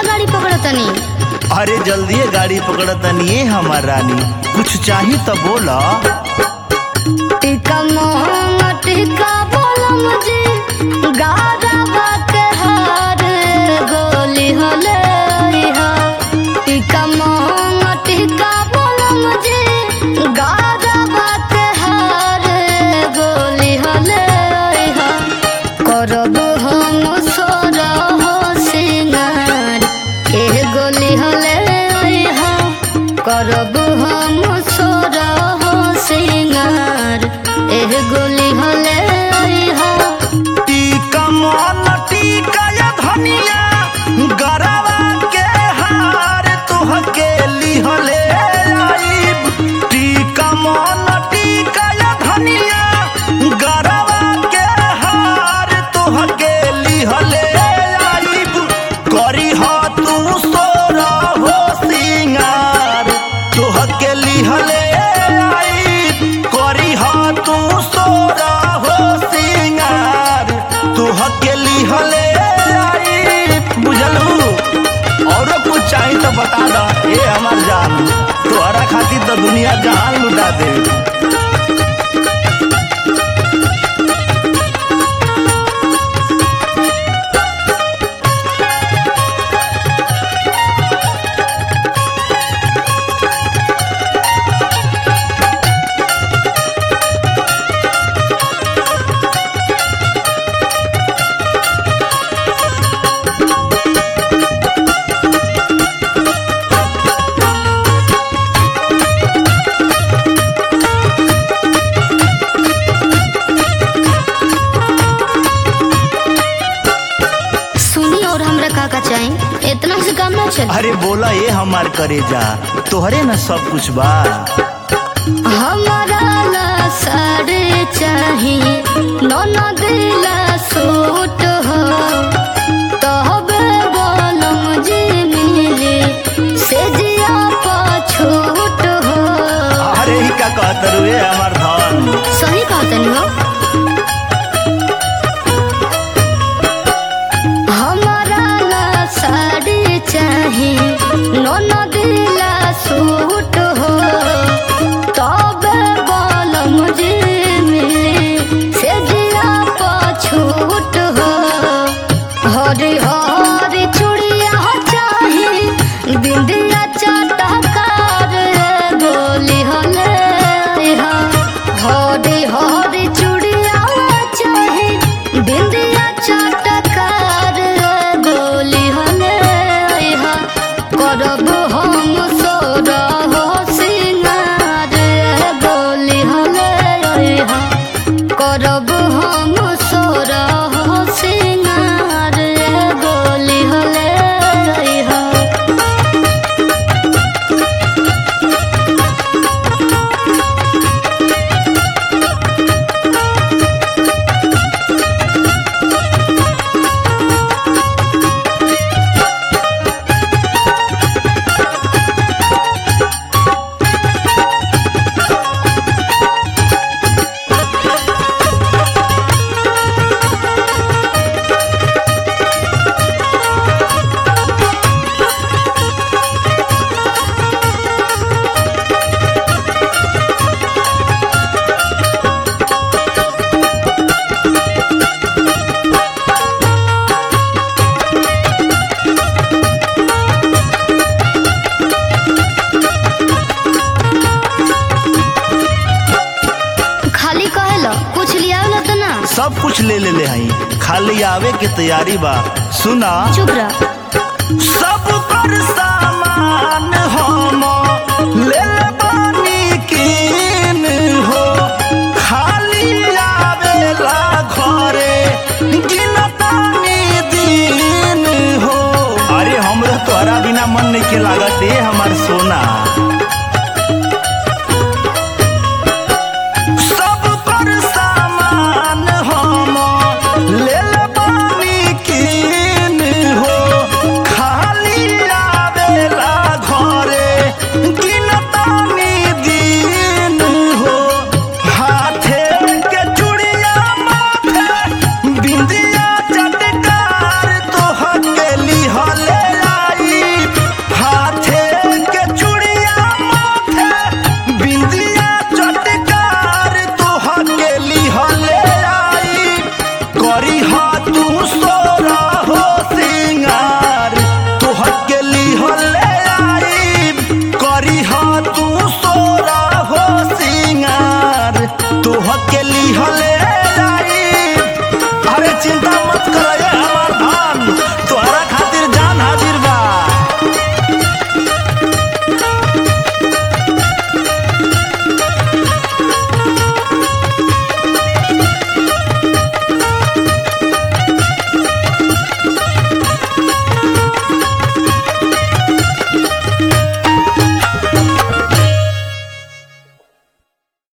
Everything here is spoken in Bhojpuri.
गाड़ी पकड़ तनी अरे जल्दी गाड़ी पकड़तनी ये हमार रानी कुछ चाही तो बोला टिका मोहम टिका बोलम जी गारा बात हार गोली होले हा टिका मोहम टिका बोलम जी गारा बात हार गोली होले हा करब हम सोर हो सिंगार ए गोली होले हा करब हम सोर हो सिंगार एह गोली होले हा टीका मन टीका या धनिया गरवा के हार तुहके लिहले आईब टीका मन टीका या धनिया गरवा के हार तुहके लिहले आईब करी ह तू सोरा हो सिंगार तुहके लिहले आईब करी ह तू सोरा हो सिंगार तुहके लिहले आईब बुझलू औरो कुछ चाही तो बता दा ए हमार जान तोहरा खातिर तो दुनिया जहान लुटा दे सुनी और हमरा का का चाही इतना से काम ना चल अरे बोला ये हमार करे जा तोहरे न सब कुछ बा हमारा ला साड़ी चाही नौना दिला सूट हो तहबे बोलम जी मिली से जिया पछूट हो अरे ही का कहत रुए हमार धन सही कहा तनी हो हमारा ला साड़ी चाही नौना दिला सूट हो तबे बोलम जी मिली से जिया पछूट हो हरी हरी चूड़िया चाही बिंदिया चटकार गोली हले हा हरी हरी चूड़िया चाही बिंदिया चटकार गोली हले हा करब हम सोर हो सिंगार गोली हले हा करब हम सोर हो सिंगार गोली हले हा खाली कहेला कुछ लियावला तो ना सब कुछ ले ले ले हई खाली आवे के तैयारी बा सुना चुप रह सब पर सामान हम ले ले बानी कीन हो खाली आवेला घरे गिनतानी दिन हो अरे हमरे तोहरा बिना मन नहीं के लागत ए हमार सोना